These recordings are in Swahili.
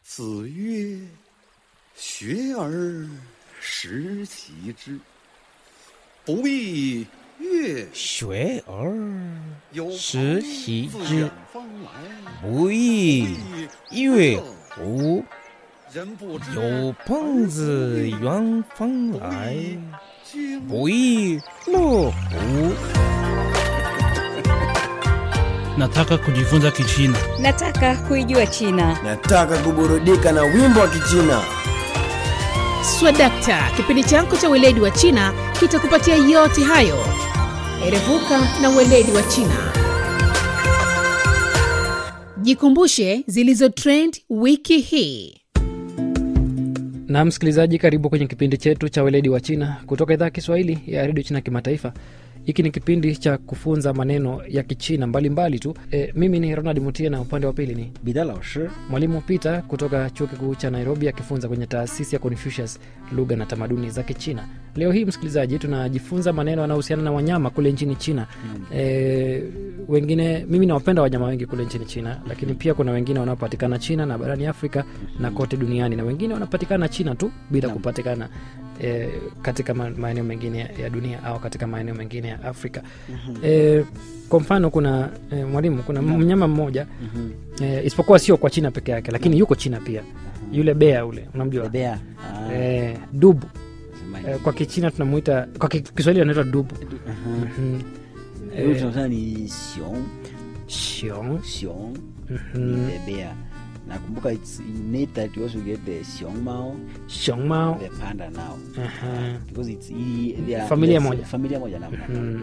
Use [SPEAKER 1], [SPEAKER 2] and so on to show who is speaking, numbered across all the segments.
[SPEAKER 1] 子曰：“学而时齐之，不亦乐
[SPEAKER 2] 学而
[SPEAKER 1] 有
[SPEAKER 2] 时
[SPEAKER 1] 朋
[SPEAKER 2] 习
[SPEAKER 1] 自
[SPEAKER 2] 之
[SPEAKER 1] 远方来，
[SPEAKER 2] 不亦乐乎？
[SPEAKER 1] 人不知
[SPEAKER 2] 有朋自远方来，
[SPEAKER 1] 经
[SPEAKER 2] 不亦乐乎？
[SPEAKER 3] Nataka kujifunza Kichina.
[SPEAKER 4] Nataka kuijua China.
[SPEAKER 5] Nataka kuburudika na wimbo wa Kichina.
[SPEAKER 6] Swadakta, kipindi chako cha weledi wa China kitakupatia yote hayo. Erevuka na weledi wa China. Jikumbushe zilizo trend wiki hii.
[SPEAKER 7] na msikilizaji karibu kwenye kipindi chetu cha weledi wa china kutoka idhaa ya kiswahili ya redio china kimataifa hiki ni kipindi cha kufunza maneno ya kichina mbalimbali tu e, mimi ni ronald mutia na upande wa pili ni
[SPEAKER 8] 彼得老师
[SPEAKER 7] mwalimu peter kutoka chuo kikuu cha nairobi akifunza kwenye taasisi ya confucius lugha na tamaduni za kichina leo hii msikilizaji tunajifunza maneno yanayohusiana na wanyama kule nchini china mm. e, wengine mimi nawapenda wanyama wengi kule nchini china lakini pia kuna wengine wanaopatikana china na barani afrika na kote duniani na wengine wanapatikana china tu bila
[SPEAKER 8] Naam.
[SPEAKER 7] kupatikana e, katika ma- maeneo mengine ya- ya dunia au katika maeneo mengine ya afrika e, kwa mfano kuna e, mwalimu kuna mnyama mmoja e, isipokuwa sio kwa china peke yake lakini yuko china pia yule bea ule unamjua
[SPEAKER 8] bebea ah,
[SPEAKER 7] e, dubu
[SPEAKER 8] semaji.
[SPEAKER 7] e, kwa kichina tunamuita kwa ki- kiswahili anaitwa dubu
[SPEAKER 8] Aha.
[SPEAKER 7] Mhm.
[SPEAKER 8] Huyu
[SPEAKER 7] Eh,
[SPEAKER 8] tunasema ni xiong
[SPEAKER 7] xiong
[SPEAKER 8] xiong
[SPEAKER 7] Mhm.
[SPEAKER 8] ni bebea nakumbuka it's innate that you also get the xiong mao
[SPEAKER 7] xiong mao
[SPEAKER 8] the panda now
[SPEAKER 7] Aha.
[SPEAKER 8] because it's ili, they are-
[SPEAKER 7] Familia
[SPEAKER 8] yes,
[SPEAKER 7] moja.
[SPEAKER 8] familia moja na
[SPEAKER 7] Mhm.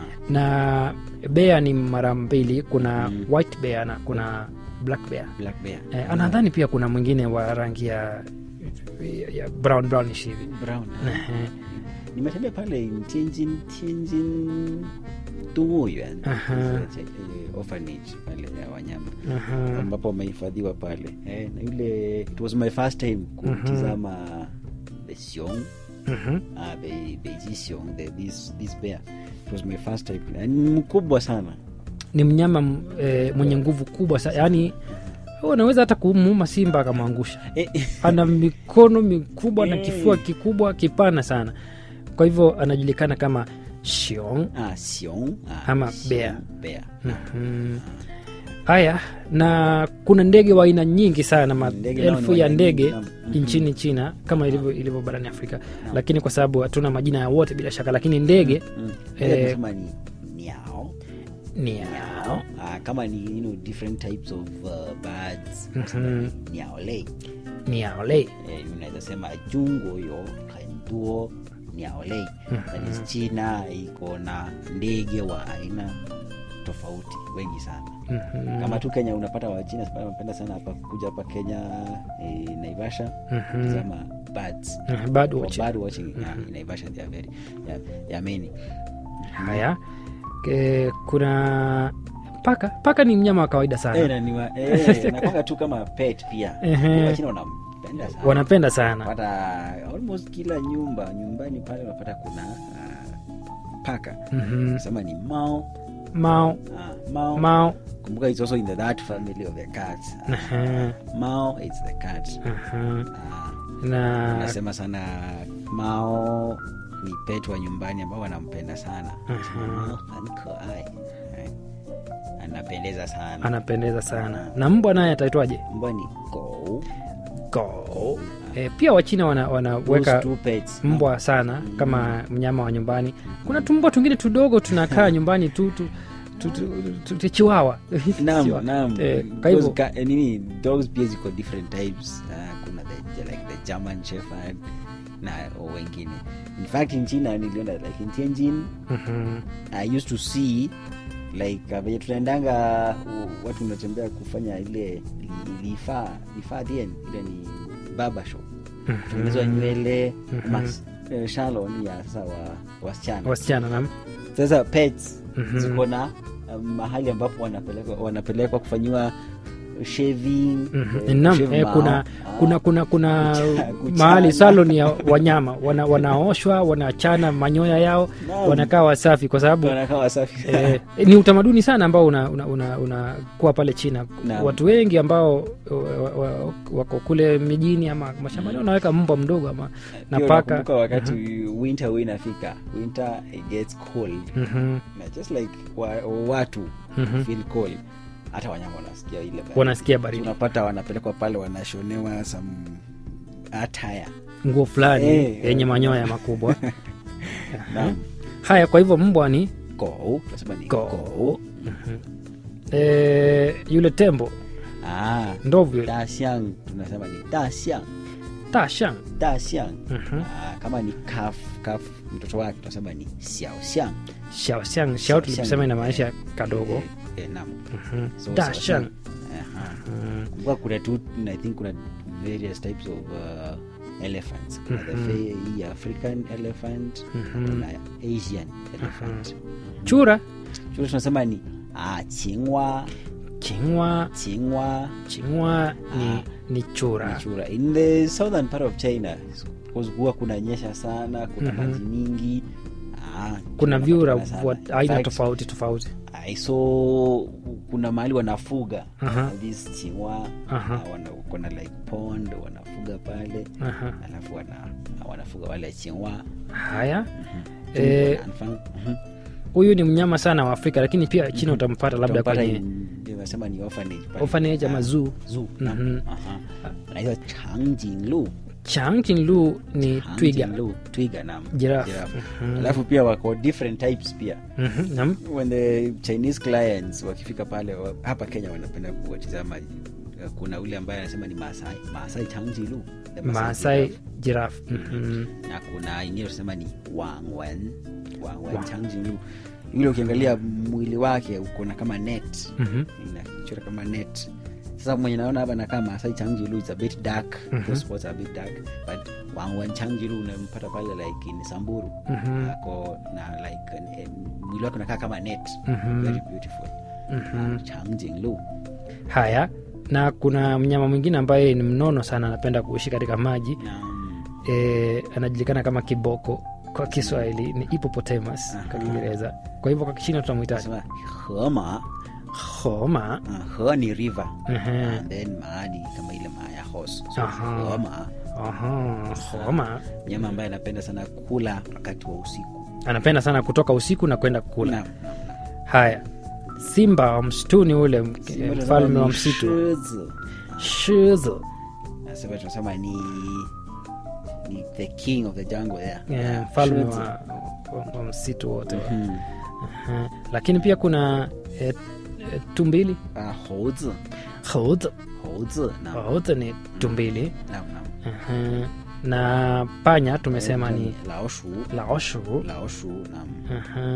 [SPEAKER 7] na bea ni mara mbili kuna
[SPEAKER 8] Mm.
[SPEAKER 7] white bear na kuna black bear
[SPEAKER 8] black bear
[SPEAKER 7] eh, anadhani pia kuna mwingine wa rangi ya, ya, ya brown brownish hivi
[SPEAKER 8] brown
[SPEAKER 7] Ehe.
[SPEAKER 8] nimetembea pale Tianjin Tianjin动物园
[SPEAKER 7] Aha.
[SPEAKER 8] eh, orphanage pale ya wanyama
[SPEAKER 7] Aha.
[SPEAKER 8] ambapo wamehifadhiwa pale eh, na yule it was my first time kutizama the xiong
[SPEAKER 7] Mhm.
[SPEAKER 8] uh, the beiji xiong the, this, this bear it was my first time Na ni mkubwa sana
[SPEAKER 7] ni mnyama m- eh, mwenye nguvu kubwa sa yaani unaweza hata kumuuma simba akamwangusha
[SPEAKER 8] eh,
[SPEAKER 7] ana mikono mikubwa na
[SPEAKER 8] Eh.
[SPEAKER 7] kifua kikubwa kipana sana kwa hivyo anajulikana kama shiong
[SPEAKER 8] ah, xiong ah,
[SPEAKER 7] Ama
[SPEAKER 8] xiong,
[SPEAKER 7] bear.
[SPEAKER 8] bear.
[SPEAKER 7] Mhm. haya na kuna ndege wa aina nyingi sana
[SPEAKER 8] Ndege nao
[SPEAKER 7] maelfu
[SPEAKER 8] ni
[SPEAKER 7] ya
[SPEAKER 8] wa aina
[SPEAKER 7] ndege
[SPEAKER 8] nyingi, naam. Mhm.
[SPEAKER 7] nchini china kama ilivyo ilivyo barani afrika lakini kwa sababu hatuna majina ya wote bila shaka lakini ndege
[SPEAKER 8] Mm.
[SPEAKER 7] Eh,
[SPEAKER 8] Ile tunasema ni niao
[SPEAKER 7] ni
[SPEAKER 8] niao ah, kama ni you know, different types of uh, birds
[SPEAKER 7] Mhm.
[SPEAKER 8] niao lei
[SPEAKER 7] ni aole
[SPEAKER 8] eh, unaweza sema jungo yo henduo niaolei that is china iko na ndege wa aina tofauti wengi sana kama tu kenya unapata wachina sasa wanapenda sana hapa kuja hapa kenya eh, naivasha kutazama birds
[SPEAKER 7] bird
[SPEAKER 8] For
[SPEAKER 7] watching.
[SPEAKER 8] bird watching yeah, in naivasha they are very yeah, they are many
[SPEAKER 7] haya e, kuna paka paka ni mnyama wa kawaida sana
[SPEAKER 8] eh, na ni wa- eh, nakwanga tu kama pet pia
[SPEAKER 7] Ehe.
[SPEAKER 8] wachina wanampenda sana
[SPEAKER 7] wanapenda sana
[SPEAKER 8] pata almost kila nyumba nyumbani pale unapata kuna uh, paka
[SPEAKER 7] Mhm.
[SPEAKER 8] sema ni mao
[SPEAKER 7] mao
[SPEAKER 8] ah, mao
[SPEAKER 7] mao
[SPEAKER 8] kumbuka it's also in the, that family of the cats
[SPEAKER 7] Aha,
[SPEAKER 8] mao it's the cat
[SPEAKER 7] aha.
[SPEAKER 8] Ah,
[SPEAKER 7] na
[SPEAKER 8] nasema sana mao ni pet wa nyumbani ambao wanampenda sana Mao anikoai anapendeza sana
[SPEAKER 7] anapendeza sana na mbwa naye ataitwaje
[SPEAKER 8] mbwa ni go
[SPEAKER 7] go e, pia wachina wana-
[SPEAKER 8] Those
[SPEAKER 7] wanaweka
[SPEAKER 8] two pets
[SPEAKER 7] mbwa sana kama mnyama wa nyumbani kuna tumbwa tungine tudogo tunakaa nyumbani tu tu tu- tu- tu- tu- chiwawa
[SPEAKER 8] Naam,
[SPEAKER 7] Chiwawa.
[SPEAKER 8] naam.
[SPEAKER 7] Eh, kwa
[SPEAKER 8] Those
[SPEAKER 7] hivyo
[SPEAKER 8] ka- eh, nini dogs pia ziko different types uh, kuna the, like the german shepherd na wengine in fact in china niliona like in tianjin
[SPEAKER 7] Mhm.
[SPEAKER 8] i used to see like uh, venye tunaendanga uh, watu unatembea kufanya ile li- lifaa lifaa dien ile ni baba shop tengenezwa nywele mas eh, salon ya sasa wa wasichana
[SPEAKER 7] wasichana nam
[SPEAKER 8] sasa pets
[SPEAKER 7] Mhm.
[SPEAKER 8] ziko na um, mahali ambapo wanapelekwa wanapelekwa kufanyiwa shaving
[SPEAKER 7] Mhm.
[SPEAKER 8] eh,
[SPEAKER 7] Naam,
[SPEAKER 8] shave
[SPEAKER 7] eh,
[SPEAKER 8] mao.
[SPEAKER 7] kuna
[SPEAKER 8] Ah,
[SPEAKER 7] kuna kuna kuna
[SPEAKER 8] Kucha- kuchana.
[SPEAKER 7] mahali salon ya wanyama wana, wanaoshwa wanachana manyoya yao
[SPEAKER 8] Naam.
[SPEAKER 7] wanakaa wasafi kwa sababu
[SPEAKER 8] wanakaa wasafi
[SPEAKER 7] eh, ni utamaduni sana ambao unakuwa una, una, unakuwa pale china
[SPEAKER 8] Naam.
[SPEAKER 7] watu wengi ambao wa, wa, wako kule mijini ama mashambani wanaweka mbwa mdogo ama na
[SPEAKER 8] Pia
[SPEAKER 7] paka
[SPEAKER 8] unakumbuka wakati winter huwa inafika winter it gets cold
[SPEAKER 7] Mhm,
[SPEAKER 8] na just like wa, watu
[SPEAKER 7] Mhm.
[SPEAKER 8] feel cold hata wanyama wanasikia ile baridi.
[SPEAKER 7] wanasikia baridi
[SPEAKER 8] unapata wanapelekwa pale wanashonewa some attire
[SPEAKER 7] nguo fulani
[SPEAKER 8] Eh,
[SPEAKER 7] yenye
[SPEAKER 8] eh.
[SPEAKER 7] manyoya makubwa
[SPEAKER 8] Naam.
[SPEAKER 7] haya kwa hivyo mbwa ni
[SPEAKER 8] Go, tunasema ni
[SPEAKER 7] Go.
[SPEAKER 8] go.
[SPEAKER 7] e, yule tembo
[SPEAKER 8] Ah,
[SPEAKER 7] ndovu yule
[SPEAKER 8] dasiang tunasema ni dasiang
[SPEAKER 7] tashang
[SPEAKER 8] dasiang
[SPEAKER 7] Mhm.
[SPEAKER 8] ah, kama ni kaf kaf mtoto wake tunasema ni xiaoxiang
[SPEAKER 7] shaoxiang shao tuliposema inamaanisha kadogo
[SPEAKER 8] eh, eh, naam
[SPEAKER 7] Mhm.
[SPEAKER 8] So,
[SPEAKER 7] dashang
[SPEAKER 8] xiaoxiang. Aha. kumbuka kuna tu i think kuna various types of uh, elephants kuna the fe- hii african elephant kuna asian elephant
[SPEAKER 7] chura
[SPEAKER 8] chura tunasema ni ah, chingwa
[SPEAKER 7] chingwa
[SPEAKER 8] chingwa
[SPEAKER 7] chingwa ni,
[SPEAKER 8] Ah.
[SPEAKER 7] ni chura
[SPEAKER 8] ni chura in the southern part of china because huwa kuna nyesha sana kuna
[SPEAKER 7] Mhm.
[SPEAKER 8] maji mingi ah,
[SPEAKER 7] kuna
[SPEAKER 8] chura
[SPEAKER 7] vyura
[SPEAKER 8] wanapatikana
[SPEAKER 7] wa
[SPEAKER 8] sana. In
[SPEAKER 7] aina
[SPEAKER 8] fact,
[SPEAKER 7] tofauti tofauti
[SPEAKER 8] I saw kuna mahali wanafuga
[SPEAKER 7] Aha.
[SPEAKER 8] this chingwa
[SPEAKER 7] Aha.
[SPEAKER 8] ah, wana- kuna like pond wanafuga pale
[SPEAKER 7] Aha.
[SPEAKER 8] alafu wana, wanafuga wale chingwa
[SPEAKER 7] haya Eh, huyu ni mnyama sana wa afrika lakini pia china utampata labda kwenye
[SPEAKER 8] nasema ni orphanage pale.
[SPEAKER 7] orphanage ama
[SPEAKER 8] Ah,
[SPEAKER 7] zoo
[SPEAKER 8] zoo,
[SPEAKER 7] Mhm.
[SPEAKER 8] naam. Aha. anaitwa changjinglu
[SPEAKER 7] changchinlu ni twiga
[SPEAKER 8] Changjinglu, twiga naam.
[SPEAKER 7] Giraffe.
[SPEAKER 8] Giraffe.
[SPEAKER 7] Mhm.
[SPEAKER 8] alafu pia wako different types pia
[SPEAKER 7] Mhm, naam.
[SPEAKER 8] when the chinese clients wakifika pale wa- hapa kenya wanapenda kuwatizama kuna ule ambaye anasema ni maasai maasai changjilu the
[SPEAKER 7] maasai
[SPEAKER 8] giraffe.
[SPEAKER 7] giraffe Mhm.
[SPEAKER 8] na kuna ingine tunasema ni wangwen wangwen changjilu yule ukiangalia mwili wake ukona kama net
[SPEAKER 7] Mhm.
[SPEAKER 8] inachora kama net sasa mwenye naona hapa nakaa maasai changjilu is a bit dark those spots are a bit dark but wangwen changjilu unampata pale like in samburu
[SPEAKER 7] Mhm.
[SPEAKER 8] ako na like eh, mwili wake unakaa kama net
[SPEAKER 7] Mhm.
[SPEAKER 8] very beautiful
[SPEAKER 7] Mhm.
[SPEAKER 8] changjinglu
[SPEAKER 7] haya na kuna mnyama mwingine ambaye ni mnono sana anapenda kuishi katika maji
[SPEAKER 8] na
[SPEAKER 7] e, anajulikana kama kiboko kwa kiswahili ni hippopotamus kwa kiingereza kwa hivyo kwa kichina tutamwitaji
[SPEAKER 8] sema hema
[SPEAKER 7] homa
[SPEAKER 8] uh, he ni river
[SPEAKER 7] Ehe.
[SPEAKER 8] and then maa ni kama ile maa ya horse so
[SPEAKER 7] Aha.
[SPEAKER 8] hema
[SPEAKER 7] Aha, homa
[SPEAKER 8] mnyama ambaye anapenda sana kula wakati wa usiku
[SPEAKER 7] anapenda sana kutoka usiku na kwenda kula
[SPEAKER 8] Naam, naam, naam.
[SPEAKER 7] haya simba wa msituni ule mk-
[SPEAKER 8] Simba tunasema
[SPEAKER 7] mfalme wa
[SPEAKER 8] ni
[SPEAKER 7] msitu
[SPEAKER 8] shizi.
[SPEAKER 7] shizo
[SPEAKER 8] Nasema tunasema ni ni the king of the jungle there
[SPEAKER 7] Eh, mfalme
[SPEAKER 8] Shizi.
[SPEAKER 7] wa, wa, wa msitu wote
[SPEAKER 8] Mhm.
[SPEAKER 7] Aha. lakini pia kuna e, e, tumbili
[SPEAKER 8] Ah,猴子
[SPEAKER 7] Hout.
[SPEAKER 8] 猴子 naam,
[SPEAKER 7] Hout ni tumbili
[SPEAKER 8] naam, naam.
[SPEAKER 7] Aha. na panya tumesema ni
[SPEAKER 8] 老鼠
[SPEAKER 7] laoshu
[SPEAKER 8] 老鼠 naam
[SPEAKER 7] Aha.